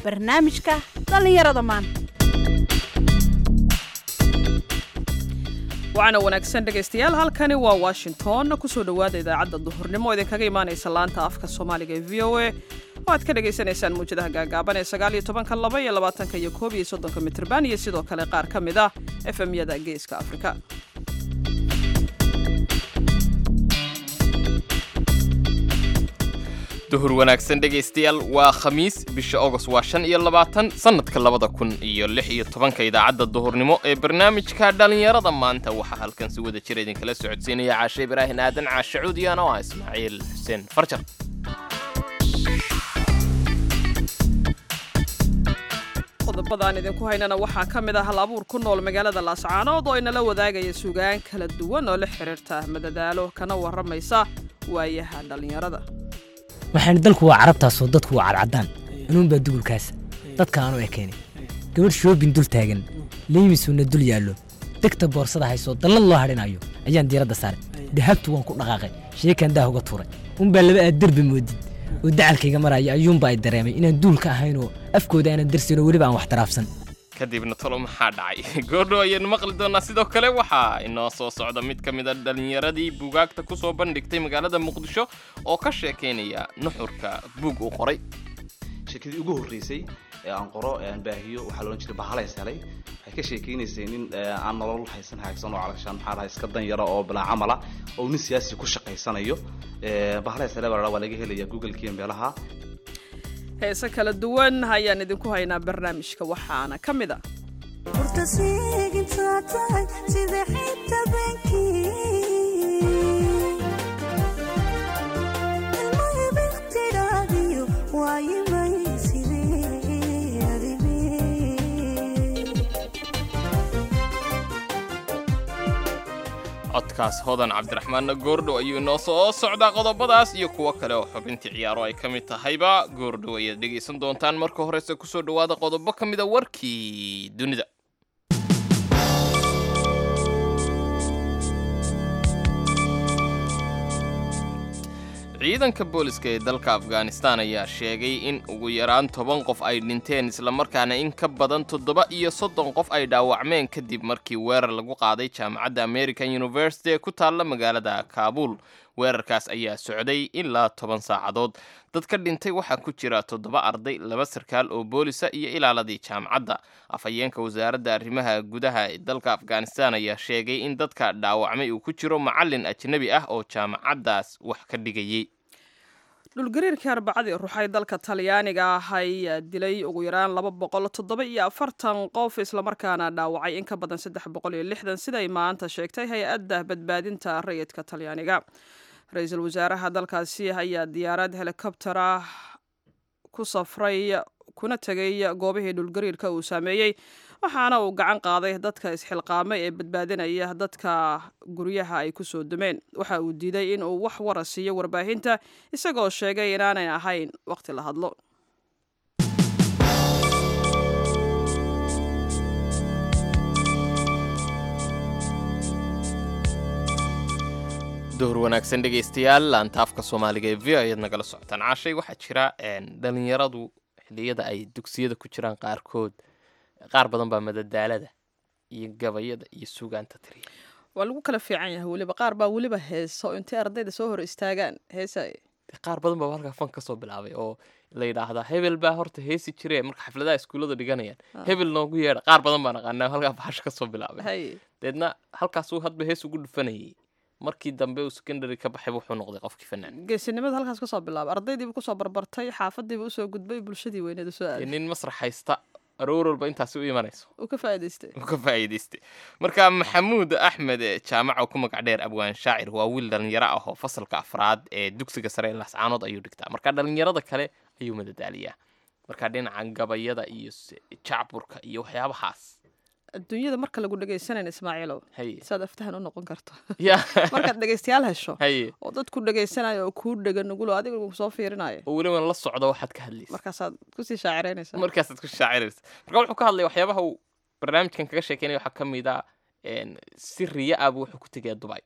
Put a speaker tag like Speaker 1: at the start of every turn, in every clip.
Speaker 1: barnaamijka dhallinyarada maanta
Speaker 2: waxaana wanaagsan dhegaystayaal halkani waa washington kusoo dhowaada idaacadda duhurnimo idinkaga imaanaysa laanta afka soomaaliga ee v o a oo aad ka dhagaysanaysaan muwjadaha gaagaaban ee sagaaliyo tobanka laba iyo labaatanka iyo koob iyo soddonka mitrban iyo sidoo kale qaar ka mid ah efemyada geeska afrika
Speaker 3: duhur wanaagsan dhegaystayaal waa khamiis bisha agost waa shan iyo labaatan sannadka labada kun iyo lix iyo tobanka idaacadda duhurnimo ee barnaamijka dhallinyarada maanta waxaa halkan si wada jira idinkala socodsiinaya caashe ibraahin aadan caashe cuudiyaan oo ah ismaaciil xuseen farjar
Speaker 2: qodobadaan idinku haynana waxaa ka mid ah hal abuur ku nool magaalada laascaanood oo inala wadaagaya sugaan kala duwan oo la xiriirta madadaalo kana warramaysa waayaha dhallinyarada
Speaker 4: waxaan dalku waa carabtaasoo dadku waa cadcadaan inuunbaa dugulkaas dadka aanu ekeenay gabadh shoobin dul taagan liimisuuna dul yaallo degta boorsada haysoo dallad loo hadhinayo ayaan diiradda saaray dahabtu waan ku dhaqaaqay sheekaan daah uga tuuray unbaa laba aad derbi moodid oo dacalkayga maraya ayuunba ay dareemay inaan duulka ahaynoo afkooda aanan darsinoo weliba aan wax taraafsan
Speaker 3: kadibna tolo maxaa dhacay goordho ayaynu maqli doonaa sidoo kale waxaa inoo soo socda mid ka mid a dhallinyaradii buugaagta ku soo bandhigtay magaalada muqdisho oo ka sheekaynaya nuxurka buug uu qoray
Speaker 5: sheekadii ugu horreysay ee aan qoro ee aan baahiyo waxaa loodhan jiray bahalays helay waxay ka sheekaynaysay nin aan nolol haysan haagsan oo calagshaan maxaa dhahay iska dan yara oo bilaa camala oo nin siyaasi ku shaqaysanayo bahalays hele baa waa laga helaya google-kiiyo meelaha
Speaker 2: heese kala duwan ayaan idinku haynaa barnaamijka waxaana ka mid a
Speaker 3: codkaas hodan cabdiraxmaanna goordhow ayuu inoo soo socdaa qodobadaas iyo kuwo kale oo xubintii ciyaaro ay ka mid tahayba goordhow ayaad dhegaysan doontaan marka horese kusoo dhowaada qodobo ka mida warkii dunida ciidanka booliska ee dalka afghanistan ayaa sheegay in ugu yaraan toban qof ay dhinteen islamarkaana in ka badan toddoba iyo soddon qof ay dhaawacmeen kadib markii weerar lagu qaaday jaamacadda american university ee ku taalla magaalada kaabuul weerarkaas ayaa socday ilaa toban saacadood dadka dhintay waxaa ku jira toddoba arday laba sarkaal oo boolisa iyo ilaaladii jaamacadda afhayeenka wasaaradda arrimaha gudaha ee dalka afghanistan ayaa sheegay in dadka dhaawacmay uu ku jiro macallin ajnebi ah oo jaamacaddaas wax ka dhigayay
Speaker 2: dhulgariirkii arbacadii ruxay dalka talyaaniga ah ayaa dilay ugu yaraan laba boqol toddoba iyo afartan qof islamarkaana dhaawacay in ka badan saddex boqol iyo lixdan siday maanta sheegtay hay-adda badbaadinta rayidka talyaaniga ra-iisul wasaaraha dalkaasi ayaa diyaarad helikobter ah ku safray kuna tegay goobihii dhulgariirka uu saameeyey waxaana uu gacan qaaday dadka isxilqaamay ee badbaadinaya dadka guryaha ay ku soo dumeen waxa uu diiday in uu wax wara siiyo warbaahinta isagoo sheegay inaanay ahayn waqti la hadlo
Speaker 3: duhur wanaagsan dhegaystayaal laanta afka soomaaliga ee v o ayaad nagala socotaan caashay waxaa jira dhalinyaradu xilliyada ay dugsiyada ku jiraan qaarkood qaar badan baa madadaalada iyo gabayada iyo sugaanta tiriya
Speaker 2: waa lagu kala fiican yahay weliba qaar baa weliba heeso intay ardayda soo hor istaagaan heesay
Speaker 3: qaar badan baa halkaa fan ka soo bilaabay oo la yidhaahdaa hebel baa horta heesi jire marka xafladaha iskuullada dhiganayaan hebel noogu yeedha qaar badan baa naqaanaa halkaa bahasha ka soo bilaabay deedna halkaasuu hadba hees ugu dhufanayay markii dambe uu secondary ka baxay wuxuu noqday qofkii fanaan
Speaker 2: geesinimada halkaas kasoo bilaabay ardaydiiba kusoo barbartay xaafadiiba usoo gudbay bulshadii weyneed usoo aaday
Speaker 3: nin masrax haysta aroor walba intaasi u imanayso
Speaker 2: uu ka faa'iidaystay
Speaker 3: uu ka faa'iidaystay marka maxamuud axmed jaamaca ku magac dheer abwaan shaacir waa wiil dhalinyaro ah oo fasalka afraad ee dugsiga sare ee laascaanood ayuu dhigtaa marka dhalinyarada kale ayuu madadaaliyaa marka dhinaca gabayada iyo jacburka iyo waxyaabahaas
Speaker 2: adduunyada marka lagu dhegaysanayna ismaaciilow
Speaker 3: haye
Speaker 2: saad aftahan u noqon karto
Speaker 3: ya
Speaker 2: markaad dhegaystayaal hesho
Speaker 3: haye
Speaker 2: oo dadku dhagaysanayo oo kuu dhega nugulo adiga soo fiirinayo
Speaker 3: oo weliba la socdo waxaad ka hadlaysa
Speaker 2: markaasaad kusii shaacireynaysaa
Speaker 3: markaasaad ku shaaciraysa marka wuxuu ka hadlaya waxyaabaha uu barnaamijkan kaga sheekeynaya waxaa ka mid a si riya ah buu wuxuu ku tegayaa dubai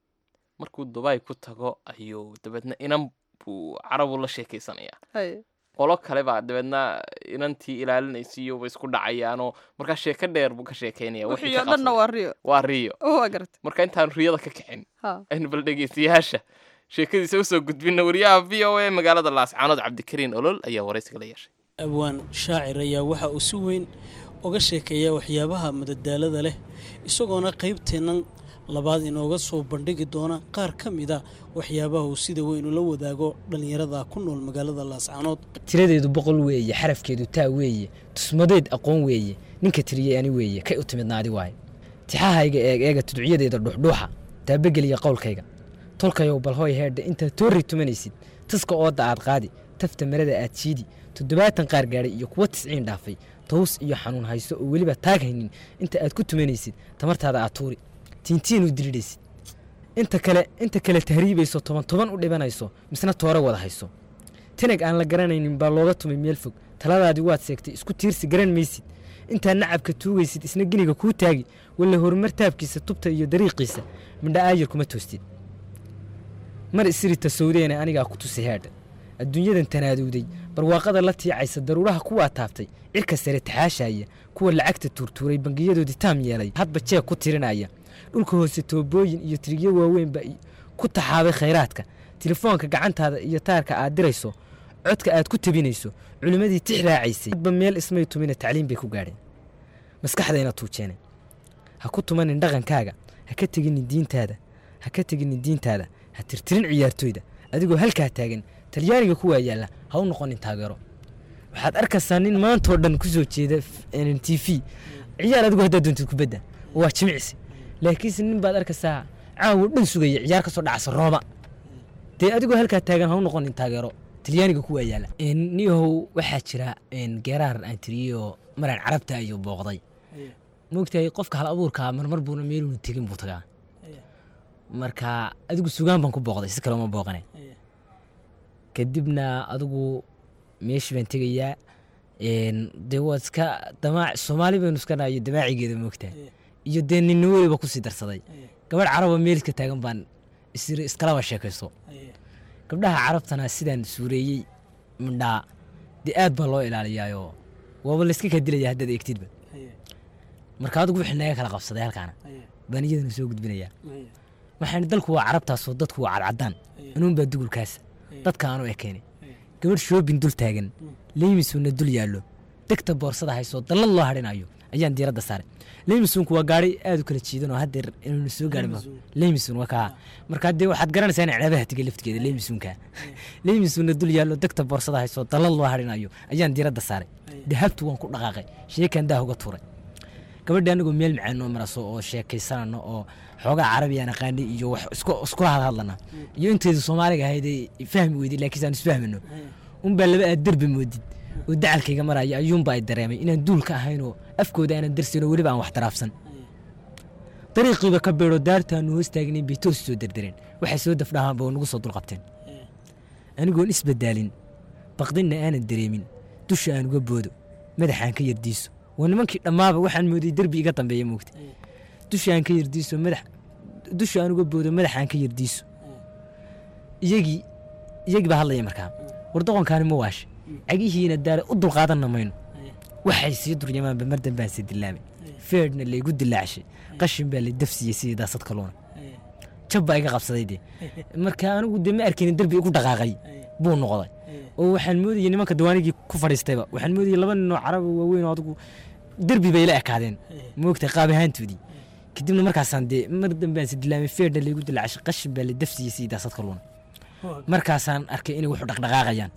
Speaker 3: markuu dubai ku tago ayuu dabeedna inan buu carabu la sheekaysanayaa
Speaker 2: haye
Speaker 3: qolo kale baa dabeedna inantii ilaalinaysiiyo way isku dhacayaanoo markaa sheeko dheer buu ka sheekeynaya wixii
Speaker 2: wixii
Speaker 3: ka
Speaker 2: oo dhanna
Speaker 3: qabsaday.
Speaker 2: waa riyo
Speaker 3: waa riyo
Speaker 2: waa garata
Speaker 3: marka intaan riyada ka kicin
Speaker 2: ha
Speaker 3: aynu bal dhegeystayaasha sheekadiisa usoo gudbina wariyaha v o a magaalada laascaanood cabdikariin olol ayaa waraysiga la yeeshay
Speaker 6: abwaan shaacir ayaa waxa uu si weyn uga sheekeeyaa waxyaabaha madadaalada leh isagoona qaybteennan labaad inooga soo bandhigi doona qaar ka mida waxyaabaha uu sida weyn ula wadaago dhallinyarada ku nool magaalada laascaanood
Speaker 4: tiradeedu boqol weeye xarafkeedu taa weeye tusmadeed aqoon weeye ninka tiriyey ani weeye kay u timidna adi waaye tixahayga eeg eega tudciyadeeda dhuuxdhuuxa taabageliya qowlkayga tolkayow bal hoy heerdha intaad toorri tumanaysid taska ooda aad qaadi tafta marada aad jiidi toddobaatan qaar gaadhay iyo kuwa tisciin dhaafay taws iyo xanuun hayso oo weliba taag haynin inta aad ku tumanaysid tamartaada aad tuuri tiintiin u diridhaysid inta kale inta kale tahriibayso toban toban u dhibanayso misna toore wada hayso tinag aan la garanaynin baa looga tumay meel fog taladaadii waad seegtay isku tiirsi garan maysid intaad nacabka tuugaysid isna giniga kuu taagi walla horumar taabkiisa tubta iyo dariiqiisa midha aayar kuma toostid mar isirita sawdeena anigaa ku tusi heedha adduunyadan tanaadowday barwaaqada la tiicaysa daruuraha kuwaa taabtay cirka sare taxaashaya kuwa lacagta tuurtuuray bangiyadoodii taam yeelay hadba jeeg ku tirinaya dhulka hoose toobooyin iyo tirigyo waaweynba ku taxaabay khayraadka telefoonka gacantaada iyo taarka aad dirayso codka aad ku tabinayso culimmadii tix raacaysay hadba meel ismay tumina tacliim bay ku gaadheen maskaxdayna tuujeene ha ku tumanin dhaqankaaga ha ka teginin diintaada ha ka teginin diintaada ha tirtirin ciyaartooyda adigoo halkaa taagan talyaaniga kuwaa yaalla ha u noqonin taageero waxaad arkaysaa nin maantoo dhan ku soo jeeda t v ciyaar adigu haddaad doontid kubadda oo waa jimicsi laakiinse nin baad arkaysaa caawo dhan sugaya ciyaar ka soo dhacsa rooma dee adigoo halkaa taagan ha u noqonin taageero talyaaniga kuwaa yaalla niyahow waxaa jira geeraar aan tiriyoo maraan carabta ayuu booqday moogtahay qofka hal abuurkaa marmar buuna meeluuna tegin buu tagaa marka adigu sugaan baan ku booqday si kale uma booqane kadibna adigu meeshii baan tegayaa dee waa iska damaac soomaali baynu iska nahayo damaacigeeda moogtahay iyo dee ninna weliba kusii darsaday gabadh caraba meeliska taagan baan isiri iskalaba sheekayso gabdhaha carabtana sidaan suureeyey midhaa dee aad baa loo ilaaliyaayoo waaba layska kaa dilaya haddaad eegtidba marka adigu wixii naga kala qabsaday halkaana baan iyadana soo gudbinayaa waxaan dalku waa carabtaasoo dadku waa cadcadaan anuunbaa dugulkaasa dadka aanu ekeenay gabadh shoobin dul taagan leymisuna dul yaallo degta boorsada haysoo dallad loo hadhinayo ayaan diiradda saaray leymisunku waa gaari aad u kala jiidan oo haddeer inaynu soo gaarin leymisun waa kaa marka dee waxaad garanaysaa in ceebaha tiga laftigeeda leymisunka leymisuna dul yaallo degta boorsada haysoo dallad loo hadhinayo ayaan diiradda saaray dahabtu waan ku dhaqaaqay sheekan daah uga tuuray gabadha anigoo meel macaan noo maraso oo sheekaysanano oo xoogaa carabiyaan aqaanay iyo wax iskula hadhadlana iyo inteedu soomaaliga ahayd fahmi weyday laakiin aan isfahmino unbaa laba aad derbi moodid oo dacalkayga maraya ayuunba ay dareemay inaan duulka ahaynoo afkooda aanan darsaynoo weliba aan wax taraafsan dariiqiiba ka beedho daartaanu hoos taagnayn bay toos soo derdereen waxay soo dafdhahaanba oo nagu soo dulqabteen anigoon isbadaalin baqdinna aanan dareemin dusha aan uga boodo madaxaan ka yardiiso waa nimankii dhammaaba waxaan moodayy derbi iga dambeeya moogta dusha aan ka yardiiso madax dusha aan uga boodo madaxaan ka yardiiso iyagii iyagii baa hadlaya markaa war doqonkaani ma waashe cagihiina daale u dulqaadanna mayno waxay sii duryamaanba mar dambaan si dilaamay feedhna laygu dilaacshay qashin baa la dafsiyey sidii daasad kaluuna jab baa iga qabsaday dee marka anigu dee ma arkaynin derbi igu dhaqaaqay buu noqday oo waxaan moodayay nimanka dawaanigii ku fadhiistayba waxaan moodayay laba ninoo caraba waaweyn oo adigu derbi bay la ekaadeen moogtay qaab ahaantoodii kadibna markaasaan dee mar dambaan si dilaamay feedhna laygu dilaacshay qashin baa la dafsiyey sidii daasad kaluuna markaasaan arkay inay wuxu dhaqdhaqaaqayaan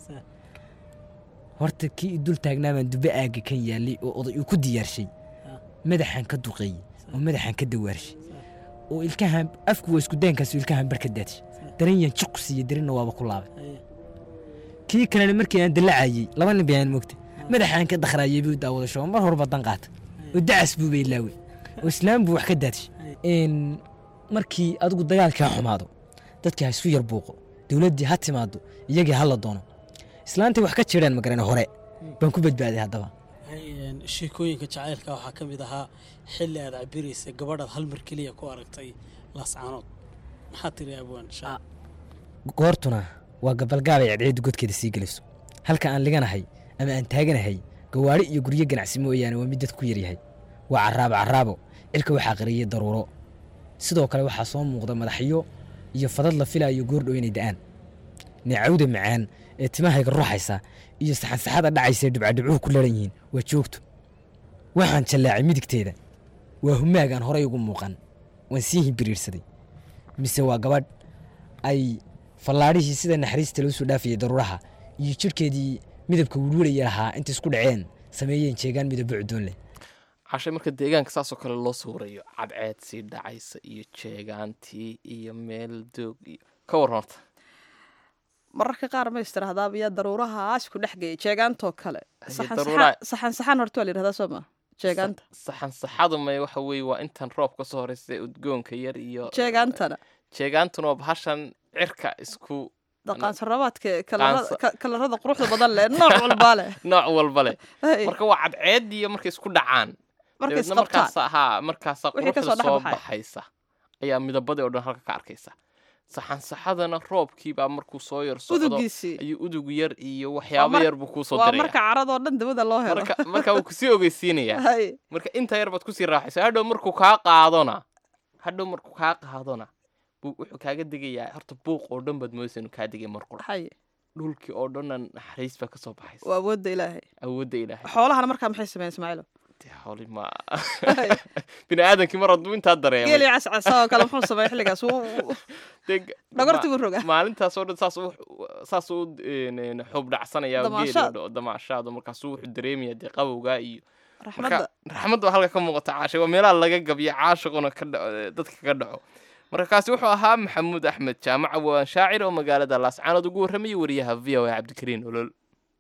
Speaker 4: horta kii i dul taagnaa baan dubbe aagga kan yaallay oo oday uu ku diyaarshay madaxaan ka duqeeyey oo madaxaan ka dawaarshay oo ilkahan afku waa isku daankaas ilkahan bar ka daadshay daranyaan jiqu siiye darinna waaba ku laabay kii kalena markii aan dallacayey laba nin bayaan moogta madaxaan ka dakhraayey buu daawadasho mar horba dan qaata oo dacas buu bay laawey oo islaam buu wax ka daadshay markii adigu dagaalkaa xumaado dadkii ha isku yar buuqo dowladdii ha timaado iyagii ha la doono islaantii wax ka jireen magarane hore baan ku badbaaday haddaba
Speaker 6: sheekooyinka jacaylka waxaa ka mid ahaa xilli aad cabiraysa gabadhaad hal mar keliya ku aragtay laascaanood maxaa tiri abwaan
Speaker 4: goortuna waa gabalgaabay cadceeddu godkeeda sii gelayso halka aan liganahay ama aan taaganahay gawaadhi iyo guryo ganacsi mooyaane waa mid dadku yaryahay waa carraabo carraabo cirka waxaa qariyey daruuro sidoo kale waxaa soo muuqda madaxyo iyo fadad la filaayo goordhow inay da'aan neecawda macaan ee timahayga ruuxaysa iyo saxansaxada dhacaysa ee dhibcadhibcuhu ku laran yihiin waa joogto waxaan jallaacay midigteeda waa humaagaan horay ugu muuqan waan sii hibiriirsaday mise waa gabadh ay fallaadhihii sida naxariista loo soo dhaafayay daruuraha iyo jidhkeedii midabka welwelaya lahaa intay isku dhaceen sameeyeen jeegaan midabo cudoon leh
Speaker 3: cashay marka deegaanka saasoo kale loo sawirayo cadceed sii dhacaysa iyo jeegaantii iyo meel doog iyo ka waran horta
Speaker 2: mararka qaar ma istiraahdaaba yaa daruurahaas ku dhex geeyay jeegaantoo kale
Speaker 3: Haye,
Speaker 2: saxan
Speaker 3: daruuraha-
Speaker 2: saxan- saxan saxan horta waa la yidhahdaa soo ma jeegaanta
Speaker 3: saxan saxadu may waxa weeye waa intan roob ka soo horeysa udgoonka yar iyo
Speaker 2: jeegaantana
Speaker 3: jeegaantuna waa bahashan cirka isku
Speaker 2: daqaansarabaadka
Speaker 3: Qaansa-
Speaker 2: kalarada quruxda badan leh nooc walbaa leh
Speaker 3: nooc walba leh
Speaker 2: Hey,
Speaker 3: marka waa cadceed iyo markay isku dhacaan
Speaker 2: markay
Speaker 3: dabeedna
Speaker 2: isqabtaan
Speaker 3: markaasa haa markaasa
Speaker 2: Wixii ka
Speaker 3: quruxda
Speaker 2: soo dhex
Speaker 3: soo
Speaker 2: baxaya.
Speaker 3: baxaysa ayaa midabadii oo dhan halka ka arkaysa saxan saxadana roobkiibaa markuu soo yar socdo
Speaker 2: udugiisii
Speaker 3: ayuu udug yar iyo waxyaabo
Speaker 2: mar-
Speaker 3: yar buu kuu soo
Speaker 2: waa
Speaker 3: diraya
Speaker 2: marka caradoo dhan dabada loo helo
Speaker 3: marka marka wuu kusii ogeysiinayaa
Speaker 2: Hay,
Speaker 3: marka inta yar baad kusii raaxaysa hadhow markuu kaa qaadona hadhow markuu kaa qaadona buu wuxuu kaaga degayaa horta buuq oo dhan baad moodaysa inuu kaa degay mar qura
Speaker 2: hay
Speaker 3: dhulkii oo dhanna naxariis baa kasoo baxaysa
Speaker 2: waa awoodda ilaahay
Speaker 3: awoodda ilaahay
Speaker 2: xoolahana markaa maxay sameeyeen ismaaciilo
Speaker 3: dee xooli ma bini aadamkii mar hadduu intaa dareemay
Speaker 2: geeli cascasa oo kale muxuu sameeyey xilligaas Wuu- wuu-
Speaker 3: dee
Speaker 2: dhogortii buu rogaa
Speaker 3: maalintaas oo dhan saas u saas u een, xuub dhacsanaya
Speaker 2: Damaashaad.
Speaker 3: geeli damaashaado markaasuu wuxuu dareemaya dee qabowgaa iyo
Speaker 2: raxmadda
Speaker 3: marka raxmadda waa halka ka muuqata caashay waa meelaha laga gabiyo caashiquna ka dhaco dadka kaga dhaco marka kaasi wuxuu ahaa maxamuud axmed jaamaca waan shaacir oo magaalada laascaanood ugu warramayay wariyaha v o a cabdikariin olol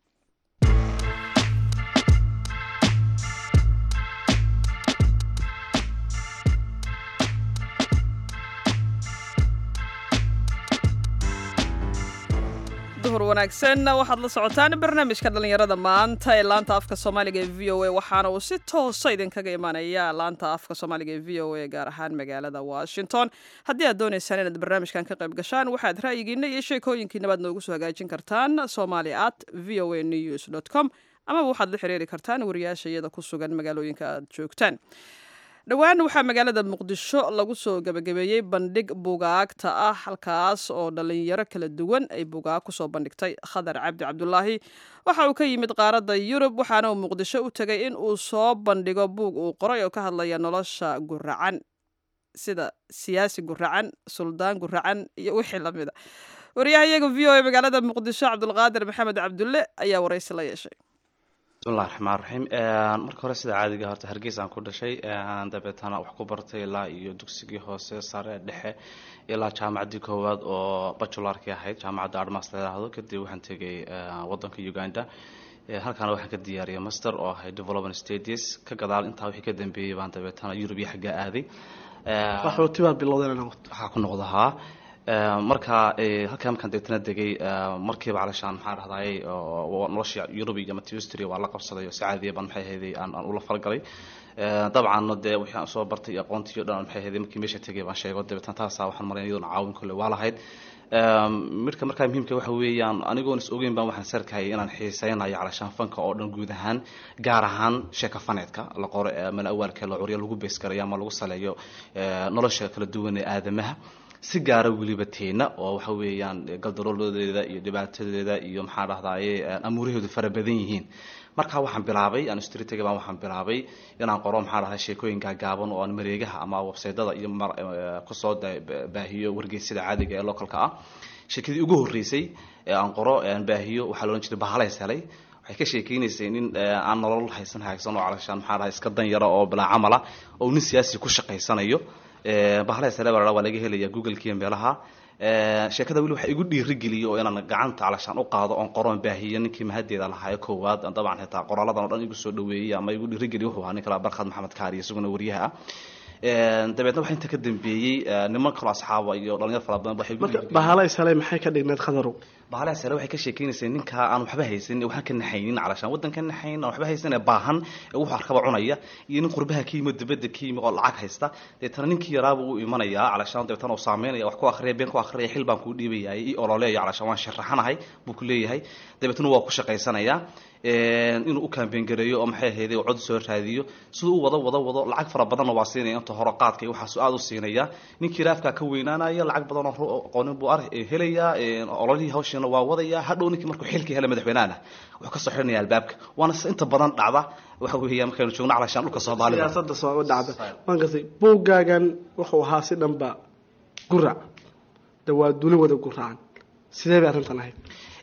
Speaker 2: duhur wanaagsan waxaad la socotaan barnaamijka dhallinyarada maanta ee laanta afka soomaaliga ee v o a waxaana uu si toosa idinkaga imanaya laanta afka soomaaliga ee v o a gaar ahaan magaalada washington haddii aad doonaysaan inaad barnaamijkan ka qayb gashaan waxaad ra'yigiina iyo sheekooyinkiinabaad noogu soo hagaajin kartaan somali at v o a news com amaba waxaad la xiriiri kartaan wariyaasha iyada ku sugan magaalooyinka aad joogtaan dhowaan waxaa magaalada muqdisho lagu soo gebagabeeyey bandhig bugaagta ah halkaas oo dhallinyaro kala duwan ay bugaag kusoo bandhigtay khadar cabdi cabdulaahi waxa uu ka yimid qaaradda yurub waxaana uu muqdisho u tegay in uu soo bandhigo buug uu qoray oo ka hadlaya nolosha guracan sida siyaasi guracan suldaan guracan iyo wixii lamida wariyahayaga v o a magaalada muqdisho cabdulqaadir maxamed cabdulle ayaa waraysi la yeeshay
Speaker 5: bismillahi raxmaan raxiim marka hore sida caadiga horta hargeysaan ku dhashay dabeetana wax ku bartay ilaa iyo dugsigii hoose sare dhexe ilaa jaamacaddii koowaad oo bajularkii ahayd jaamacadda armas layidhaahdo kadib waxaan tegay wadanka uganda halkaana waxaan ka diyaariyay master oo ahay development stages ka gadaal intaa wixii ka dambeeyey baan dabeetana yurub iyo xaggaa aaday
Speaker 7: qaxooti baa bilowdeen
Speaker 5: waxaa ku noqda haa marka halkaa markaan deetana degay markiiba calashaan maxaa dhahdaay nolosha yurub iyo matustry waa la qabsaday oo si caadiya baan maxay ahayday aan aan ula falgalay dabcanna dee wixii aan soo bartay iyo aqoontii o dhan maxay ahayday markii meesha tegay baan sheego dabeetana taasaa waxaan maray iyaduna caawin kole waa lahayd midka markaa muhiimka waxa weeyaan anigoon is ogeyn baan waxaan sarkayay inaan xiiseynayo calashaan fanka oo dhan guud ahaan gaar ahaan sheeka faneedka la qoro mala awaalka la curyo lagu beeskarayo ama lagu saleeyo nolosha kala duwan ee aadamaha si gaara weliba teena oo waxa weeyaan galdalooladeeda iyo dhibaatadeeda iyo maxaa dhahdaye amuuraheedu fara badan yihiin markaa waxaan bilaabay aan streetga baan waxaan bilaabay inaan qoro maxaa dhahday sheekooyin gaagaaban oo aan mareegaha ama websaydada iyo kusoo baahiyo wargeysyada caadiga ee localka ah sheekadii ugu horreysay ee aan qoro aan baahiyo waxaa la odhan jiray bahalays helay waxay ka sheekeynaysay nin aan nolol haysan haagsan oo calashaan maxaa dhahay iska dan yara oo bilaa camala oo nin siyaasi ku shaqaysanayo bahalaha saleebara waa laga helaya google-kiiyo meelaha sheekada weli waxa igu dhiirigeliyay oo inaan gacanta calashaan u qaado oon qoroon baahiyo ninkii mahadeeda lahaayo koowaad dabcan xitaa qoraaladan o dhan igu soo dhaweeyey ama igu dhiirigeliy wuxuu ahaa nin kale barkhad maxamed kaariyo isaguna wariyaha ah dabeedna waxa inta ka dambeeyey niman kaloo asxaaba iyo dhalinyar fara badan waxay
Speaker 7: marka bahala ishalay maxay ka dhigneed khadarow
Speaker 5: bahalaha sare waxay ka sheekeynaysaa ninkaa aan waxba haysan waxaan ka naxaynin calashaan waddan ka naxayn aan waxba haysan ee baahan ee wuxuu arkaba cunaya iyo nin qurbaha ka yimid dibadda ka yimid oo lacag haysta deetana ninkii yaraaba uu imanayaa calashaan deetana uu saameynaya wax ku akhriya been ku akhriya xil baan kuu dhiibayay i ololeeya calashaan waan sharaxanahay buu ku leeyahay dabeetana waa ku shaqaysanayaa inuu u kaambeen gareeyo oo maxay ahayd cod soo raadiyo siduu u wado wado wado lacag fara badanna waa siinaya inta hore qaadka iyo waxaasu aada u siinaya ninkii raafkaa ka weynaanaya lacag badan oo aqoonin buu ar helayaa ololihii hawshiina waa wadaya hadhow ninkii markuu xilkii hela madaxweynahana wuxuu ka soo xirinaya albaabka waana inta badan dhacda waxa weeya markaynu joogno calashaan dhulka soomaalida
Speaker 7: siyaasadda soo dhacda waan gartay buuggaagan wuxuu ahaa si dhanba gurac de waa duni wada guraacan sidee bay arrintan ahayd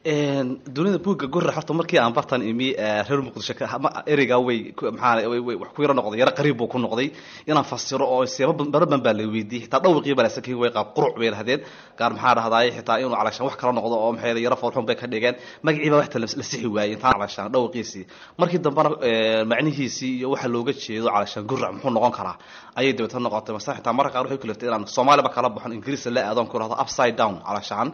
Speaker 5: dunida buugga gurra horta markii aan bartan imi reer muqdisho ereygaa way maxaa wax ku yaro noqday yaro qariib buu ku noqday inaan fasiro oo seeba baraban baa la weydiiyey xitaa dhawaqii baa lasakin way qaab quruc bay lahdeen qaar maxaa dhahdaay xitaa inuu calashaan wax kala noqdo oo maxay yaro foolxun bay ka dhigeen magacii baa waxta la sixi waayey intaan calashaan dhawaqiisii markii dambena macnihiisii iyo waxa looga jeedo calashaan gurrac muxuu noqon karaa ayay dabeetana noqotay mase xitaa marka qaar waxay ku liftay inaan soomaaliba kala baxon ingiriisa la aadoon ku rahdo upside down calashaan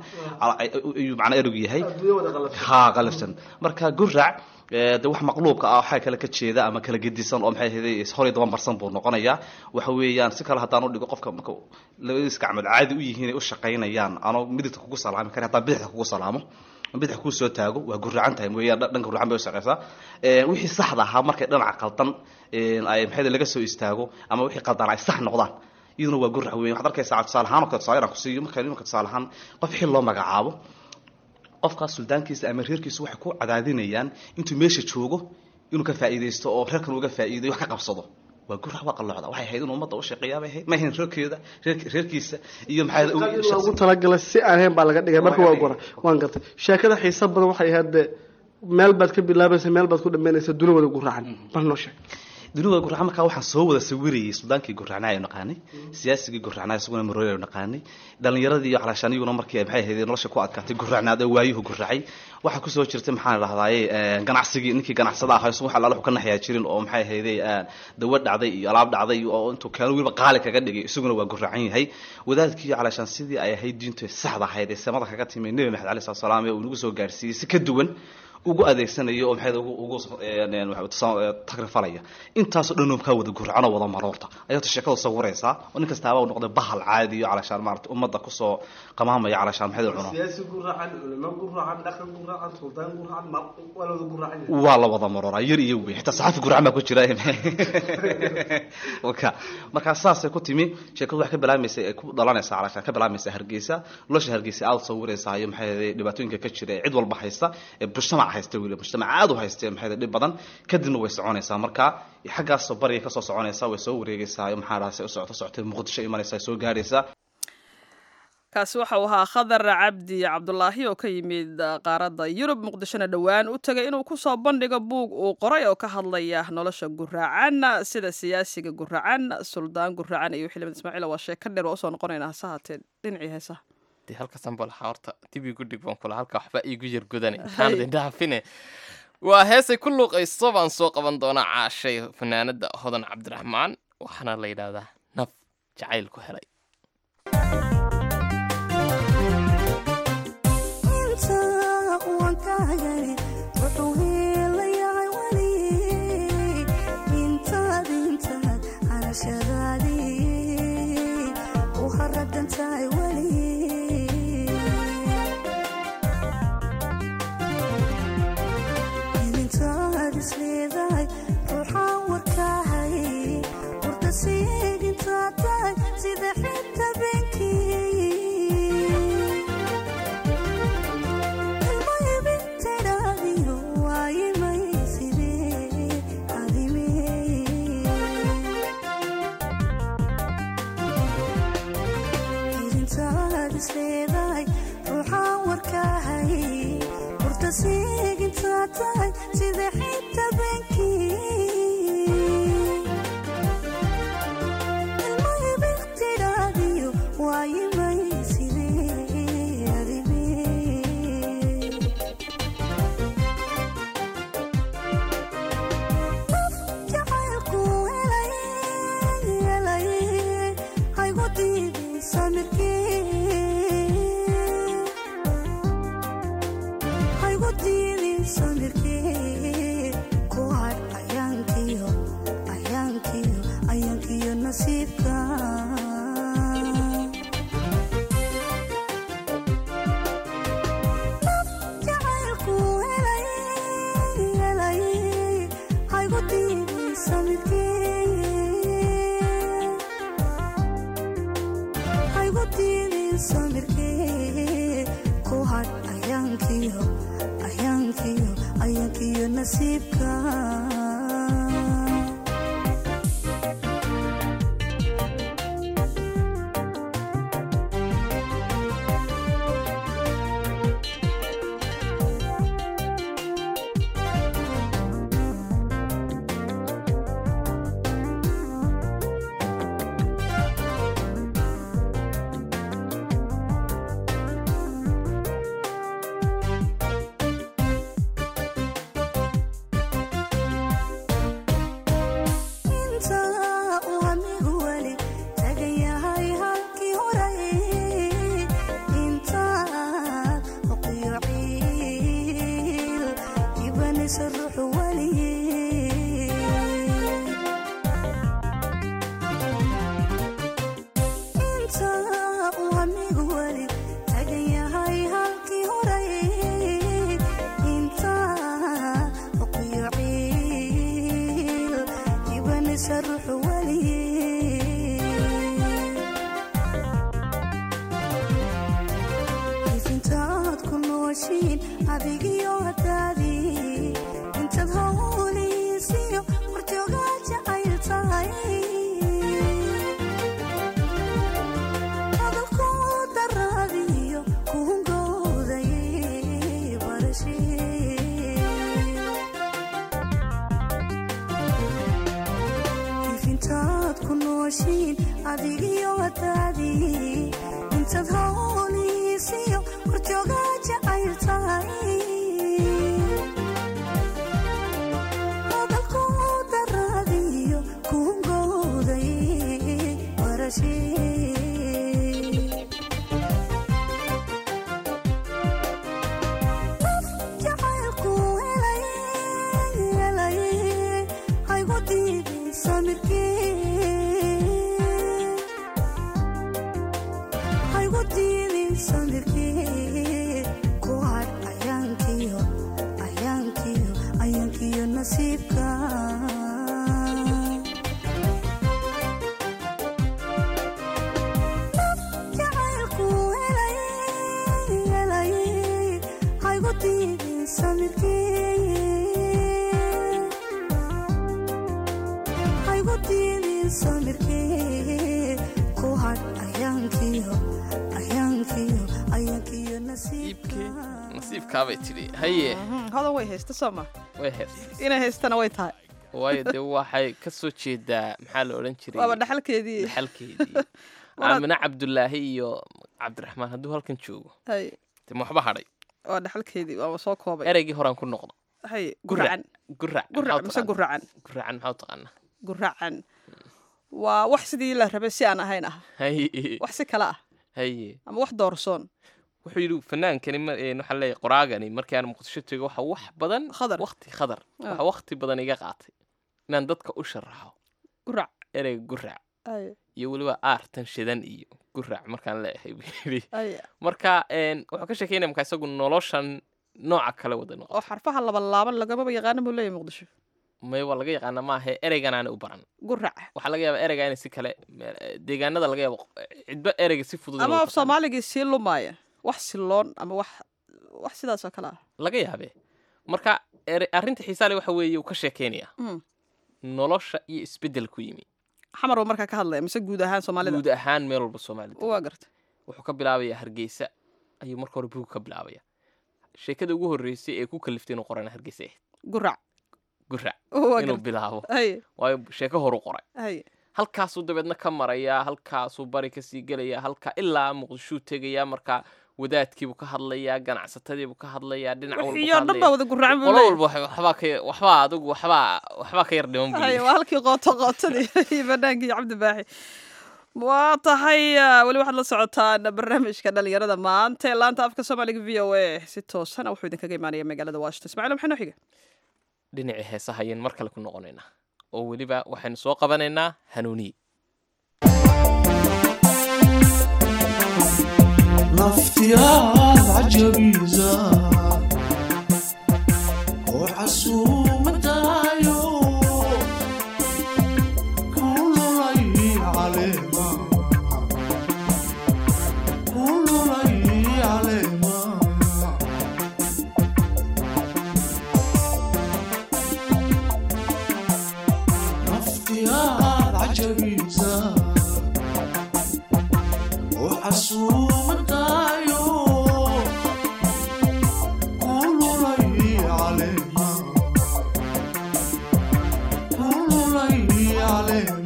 Speaker 5: ayuu macnaa ereygu yahay ha qalafsan marka gurac de wax maqluubka ah waxaa kale ka jeeda ama kala gedisan oo maxay ahayd hor iyo daban marsan buu noqonayaa waxa weeyaan si kale haddaan u dhigo qofka marka labadiis gacmood caadi u yihiin ay u shaqaynayaan anoo midigta kugu salaami kara haddaan bidixda kugu salaamo bidix kuu soo taago waa guracan tahay weeyaan dhanka guracan bay u shaqaysaa wixii saxda ahaa markay dhinaca qaldan ay maxay laga soo istaago ama wixii qaldan ay sax noqdaan iyaduna waa gurac weyn waxaad arkaysaa tusaale ahaan oo kale tusaale inaan ku siiyo marka imanka tusaale ahaan qof xil loo magacaabo qofkaas suldaankiisa ama reerkiisa waxay ku cadaadinayaan intuu meesha joogo inuu ka faa'iidaysto oo reerkan uga faa'iidayo wax ka qabsado waa gurac waa qalloocda waxay ahayd inuu ummadda u shaqeeyaa bay ahayd ma ahayn reerkeeda reerkiisa iyo maxaa
Speaker 7: ugu talagalay si aan ahayn baa laga dhigay marka waa gora waan gartay sheekada xiisa badan waxay ahayd de meel baad ka bilaabaysa meel baad ku dhammaynaysa duni wada guraacan bal noo sheeg
Speaker 5: dunida guracaan markaa waxaan soo wada sawirayay suldaankii guracnaa aynu naqaanay siyaasigii guracnaa isaguna marooy aynu naqaanay dhalinyaradii iyo calashaan iyaguna markii maxay ahayd nolosha ku adkaatay guracnaad oo waayuhu guracay waxaa kusoo jirtay maxaan dhahdaye ganacsigii ninkii ganacsada ahaa isagu wax allaala wuxuu ka naxyaa jirin oo maxay ahayday dawa dhacday iyo alaab dhacday oo intuu keeno weliba qaali kaga dhigay isaguna waa guracan yahay wadaadkii calashaan sidii ay ahayd diintu saxda ahayd ee samada kaga timi nebi maxamed alai slat salaam ee uu nagu soo gaarsiiyey si ka duwan ugu adeegsanayo oo maxay ugu tagrifalaya intaasoo dhan kaa wada gurcan oo wada maroorta ayaata sheekada sawiraysaa oo nin kastaaba uu noqday bahal caadi iyo calashaan maarata ummadda kusoo qamaamaya calashaan maxay cuno
Speaker 7: siyaasi guracan culimo guracan dhaqan guracan suldaan guracan waa la wada guracan
Speaker 5: waa la wada marooraa yar iyo weyn xitaa saxafi guracan baa ku jira waka markaa saasay ku timi sheekadu waxay ka bilaamaysa ay ku dhalanaysaa calashaan ka bilaamaysa hargeysa nolosha hargeysa aada sawiraysaa iyo maxay dhibaatooyinka ka jira ee cid walba haysta ee mujtamac haysta weli mujtamac aad u haysta maxay dhib badan kadibna way soconaysaa marka xaggaasoo bariga kasoo soconaysaa way soo wareegaysaa maxaa dhaha say u socoto socotay muqdisho imanaysaa soo gaaraysaa
Speaker 2: kaasi waxa uu ahaa khadar cabdi cabdulaahi oo ka yimid qaaradda yurub muqdishona dhowaan u tegay inuu kusoo bandhigo buug uu qoray oo ka hadlaya nolosha guraacan sida siyaasiga guraacan suldaan guraacan iyo xildhibaan ismaaciil waa sheeko dheer waa usoo noqonaynaa hase haatee dhinacii heesaha
Speaker 3: dee halkasan balaha horta dib igu dhig baan kula halka waxba iigu yar godane intaan idin dhaafine waa heesay ku luuqayso baan soo qaban doonaa caashay fanaanada hodan cabdiraxmaan waxaana la yidhaahdaa naf jacayl ku helay
Speaker 8: haygu diidin samirkee ku hadh ayaankiyo ayaankiyo ayaankiyo nasiibka inta uu anigu weli tagan yahay halkii horay intaad oqiyo ciil ibanaysa ruuxu weliye inta uu anigu weli tagan yahay halkii horay intaad oqiyo ciil ibanaysa ruuxu weliye ifintaad ku nooshiin adigiyo hadaadii intaad howliisiyo horjoogaa jacayl tahay hadalku daraadiyo kuhungowday barashee ifintaad ku nooshiin adigiyo hadaadii intaad howliisiyo horjoogaa jacayl tahay hadalku daraadiyo kuhungowday barashee jacaylku helay helay haygu diiday samirkee haygu diidin samirkee ku hadh ayaankiyo ayaankiyo ayaankiyo nasiibka jacaylku helay helay haygu diidin samirkee haygu diidin samirkee ku hadh ayaankiyo ayaankiyo ayaankiyo
Speaker 3: iibkii
Speaker 8: nasiibka
Speaker 3: nasiibkaabay tidhi haye
Speaker 2: hodan way haysta soo ma
Speaker 3: way hees
Speaker 2: inay haystana way tahay
Speaker 3: waayo dee waxay ka soo jeedaa maxaa la odhan jiray
Speaker 2: waaba dhaxalkeedii
Speaker 3: dhaxalkeedii aamine cabdulaahi iyo cabdiraxmaan hadduu halkan joogo
Speaker 2: hay
Speaker 3: dee ma waxba hadhay
Speaker 2: waa dhaxalkeedii waaba soo koobay
Speaker 3: ereygii horaan ku noqdo
Speaker 2: hay
Speaker 3: guracan
Speaker 2: guracan
Speaker 3: gurac
Speaker 2: gurac mise guracan
Speaker 3: guracan maxaa u taqaanaa
Speaker 2: guracan waa wax sidii la rabay si aan ahayn ah
Speaker 3: haye
Speaker 2: wax si kale ah
Speaker 3: haye
Speaker 2: ama wax doorsoon
Speaker 3: wuxuu yidhi fanaankani ma- een, waxaa leeyahay qoraagani markii aan muqdisho tego waxa wax badan
Speaker 2: Khadar.
Speaker 3: waqti khadar
Speaker 2: Ah.
Speaker 3: waxa waqti badan iga qaatay inaan dadka u sharaxo
Speaker 2: gurac
Speaker 3: ereyga gurac
Speaker 2: hay
Speaker 3: iyo weliba aartan shidan iyo gurac markaan leeyahay buu yidhi
Speaker 2: hay
Speaker 3: marka een, wuxuu ka sheekeynaya marka isagu noloshan nooca kale wada noqo
Speaker 2: oo xarfaha laba laaban lagamaba yaqaana buu leeyahay muqdisho
Speaker 3: may waa laga yaqaana maahe ereygan aana u baran
Speaker 2: gurac
Speaker 3: waxaa laga yaabaa ereyga inay si kale me- deegaanada laga yaabo cidba ereyga si fudud
Speaker 2: ama
Speaker 3: inuu
Speaker 2: af
Speaker 3: taqaano.
Speaker 2: soomaaligii sii lumaaya wax siloon ama wax wax sidaas oo kale ah
Speaker 3: laga yaabee marka ere- arrinta xiisaale waxa weeye uu ka sheekeynaya
Speaker 2: Mm.
Speaker 3: nolosha iyo isbeddel ku yimi
Speaker 2: xamar buu markaa ka hadlaya mise guud ahaan soomaalida
Speaker 3: guud ahaan meel walba soomaalida
Speaker 2: waa garta
Speaker 3: wuxuu ka bilaabayaa hargeysa ayuu marka hore buug ka bilaabaya sheekada ugu horreysay ee ku kaliftay inuu qorana hargeysa ahayd
Speaker 2: gurac
Speaker 3: gurac
Speaker 2: waa
Speaker 3: inuu
Speaker 2: garta
Speaker 3: bilaabo
Speaker 2: hay
Speaker 3: waayo sheeko horu qoray
Speaker 2: hay
Speaker 3: halkaasuu dabeedna ka marayaa halkaasuu bari kasii gelayaa halkaa ilaa muqdishuu tegayaa markaa wadaadkiibuu ka hadlayaa ganacsatadiibuu ka hadlayaa dhinac walbuu
Speaker 2: wixii
Speaker 3: ka
Speaker 2: oo dhan baa
Speaker 3: hadlayaa
Speaker 2: wada guracan buu
Speaker 3: qolo
Speaker 2: leeyahay
Speaker 3: walba wax- waxbaa ka waxbaa adigu waxbaa waxbaa ka yar dhiman buu
Speaker 2: hay
Speaker 3: leeyahay.
Speaker 2: waa halkii qooto qootadii iyo banaankii cabdi baaxi waa tahay ah, weli waxaad la socotaan barnaamijka dhalinyarada maanta ee laanta afka soomaaliga v o a si toosana wuxuu idinkaga imaanaya magaalada washington ismaaciil maxay noo xiga
Speaker 3: dhinacii heesaha ayaan mar kale ku noqonaynaa oo weliba waxaynu soo qabanaynaa hanuuniye
Speaker 9: naftiyaad cajabiisa oo casuumadaayo kululay caleema عسومتايو قولوا لي عليها قولوا لي عليها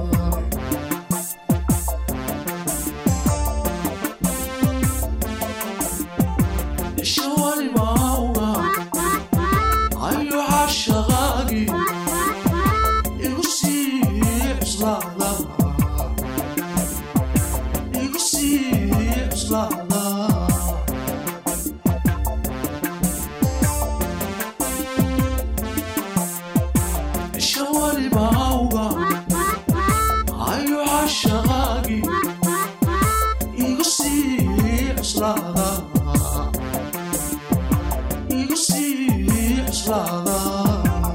Speaker 9: الشوالي معوها أيو عالشغاقي يقصي بصلاة يقصي بصلاة الشوالي معوها أيو عالشغاقي يقصي بصلاة يقصي بصلاة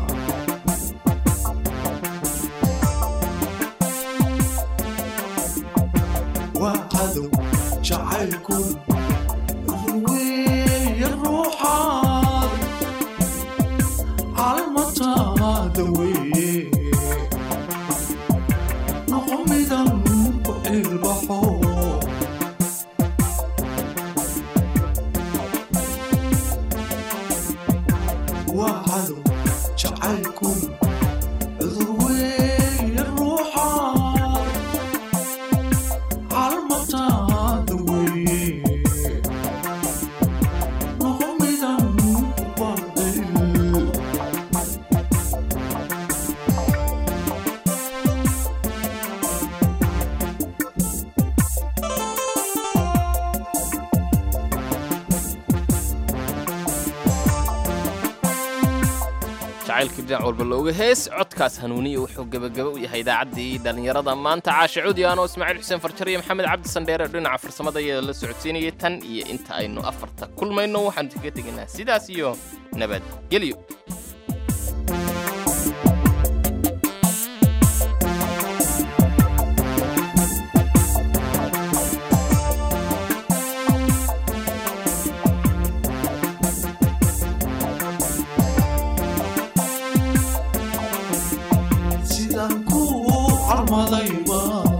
Speaker 9: وعدوا جعلكم روي الروحات على المطار دوي نقمدا البحور وعدوا جعلكم روي الروحات على المطار دوي نقمدا باطل
Speaker 3: jacaylka dhinac walba looga hees codkaas hanuuniya wuxuu gebagaba u yahay idaacaddii dhallinyarada maanta caashe cudi anoo ismaaciil xuseen farjar iyo maxamed cabdi sandheere dhinaca farsamada iyada la socodsiinayay tan iyo inta aynu afarta kulmayno waxaanu kaga tegaynaa sidaas iyo nabadgelyo
Speaker 9: sidaan ku carmadayba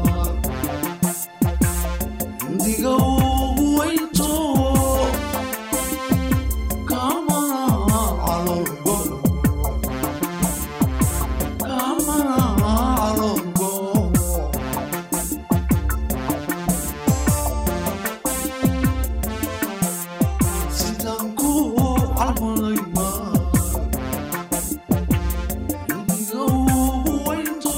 Speaker 9: indiga ugu weynto kamana calolgo kamana calolgo sidaan ku carmadayba indiga ugu weynto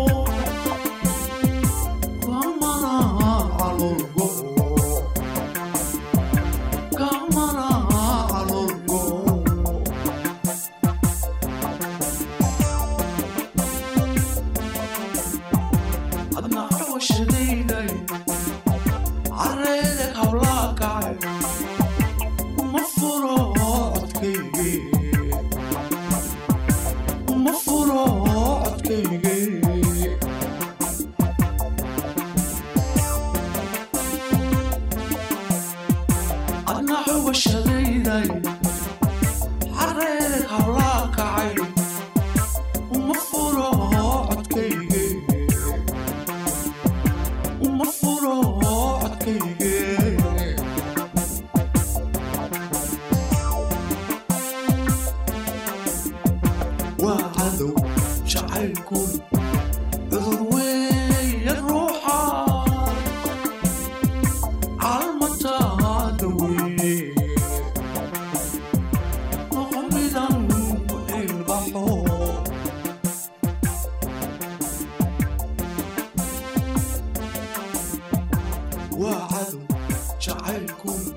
Speaker 9: kamana calolgo kamana calolgo adna xawashadayday careede hablaa kacay uma furo codkayge uma furo codkayge adna xawashadayday careede hablaa kacay uma furo codkayge uma furo codkayge waa cadow jacaylku cudur weeye ruuxa calmataada weeye noqomidan ilbaxo waa cadow jacaylku